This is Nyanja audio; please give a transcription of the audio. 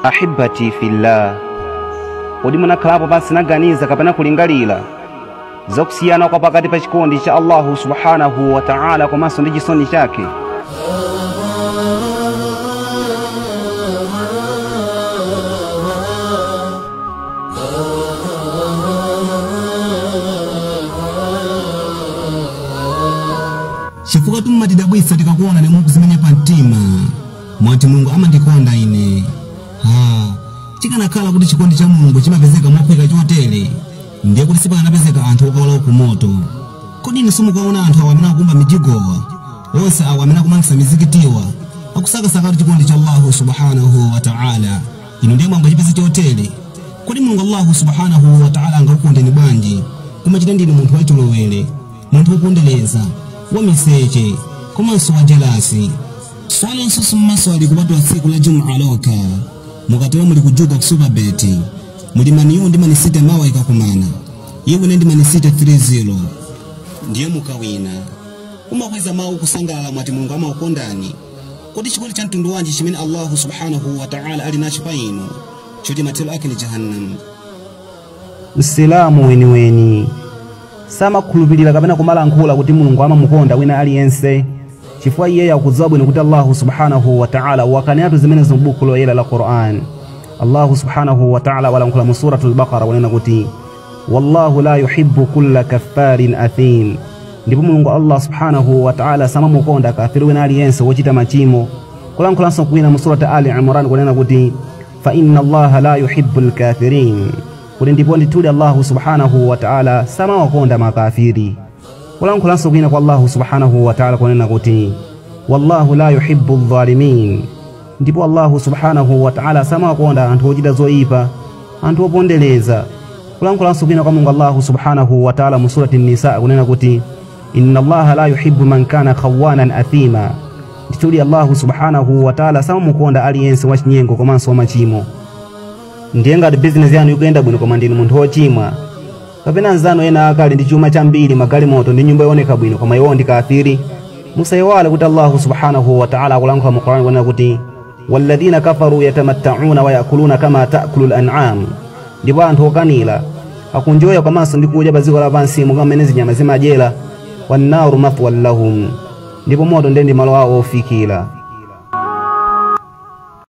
ahibati fillah kodi munakhalapo pasinaganiza kapena kulingalira zakusiyana kwa pakati pa chikondi cha allahu subhanahu wa ta'ala komanso ndi chisoni chake chifukwa tummatidabwitsa tikakuona nemwe kuzimenya pa mtima mwati mulungu amandikonda ine ha chikanakhala kuti chikondi cha mulungu chimapezeka mophweka chotere ndiye kuti sipakanapezeka anthu okawala ku moto kodi inu simukaona anthu awo amene akumba mijigowa onse awo amene akumangisa mizikitiwa akusakasakatu chikondi cha allahu subhanahu wa ta'ala inu ndiye mwangachipeza chotere kodi mulungu allahu subhanahu wa ta'ala angakukondeni bwanji kumachita ndinu munthu wachilowere munthu wopondereza wamiseche komanso wa jelasi swali nsusu mmaswali kupatula tsiku la jumaa lokha mukatero muli kujuka ku supabeti muli maniyu ndi manisite mawa ikakumana iwene ndi manisite 30 ndiye mukawina umakweza mawu kusangalala mwati mulungu amaukondani kodi chikondi cha mtundu wanji chimene allahu subhanahu wa ta'ala ali nacho pa inu choti mathelo ake ni jahannam msilamu weniweni samakhulupirira kapena kumalankhula kuti mulungu amamukonda wina aliyense chifukwa iyeyo akudziwa bwino kuti allahu subhanahu wa ta'ala wakanenatu zimenezo m'buku loyera la quran allahu subhanahu wa ta'ala walankhula mu suratu lbaqara kunena kuti wallahu la yuhibbu kulla kaffarin athim ndipo mulungu allah subhanahu wa ta'ala samamukonda kafiri wina aliyense wochita machimo kulankhulanso kwina mu surati ali imran kunena kuti fa inna allaha la yuhibbu lkafirin kuti ndipo ndithudi allahu subhanahu wa ta'ala samawakonda makafiri kulankhulanso kwina kwa allahu subhanahu wa ta'ala kunena kuti wallahu la yuhibbu dhalimin ndipo allahu subhanahu wa ta'ala samawakonda anthu ochita zoyipa anthu opondereza kulankhulanso kwina kwa mulungu allahu subhanahu wa ta'ala mu surati nisa kunena kuti inna allaha la yuhibbu man kana khawanan athima ndithudi allahu subhanahu wa ta'ala samamukonda aliyense wachinyengo komanso wamachimo ndiye ngati bizinesi yanu ikuyenda bwino koma ndinu munthu wochimwa kapena anzanu ena akali ndi chuma chambiri magalimoto ndi nyumba yooneka bwino koma iwowo ndi kafiri musayiwale kuti allahu subhanahu wa ta'ala akulankhula mu qur'ani kunena kuti walladhina kafaru yatamatta'una wa yakuluna kama ta'kulu al-an'am ndipo anthu okanira akunjoya komanso ndi kudya pa dziko lapansi monga mmene zinyama zimadyera wannaru mathwan lahum ndipo moto ndiye ndi malo awo ofikira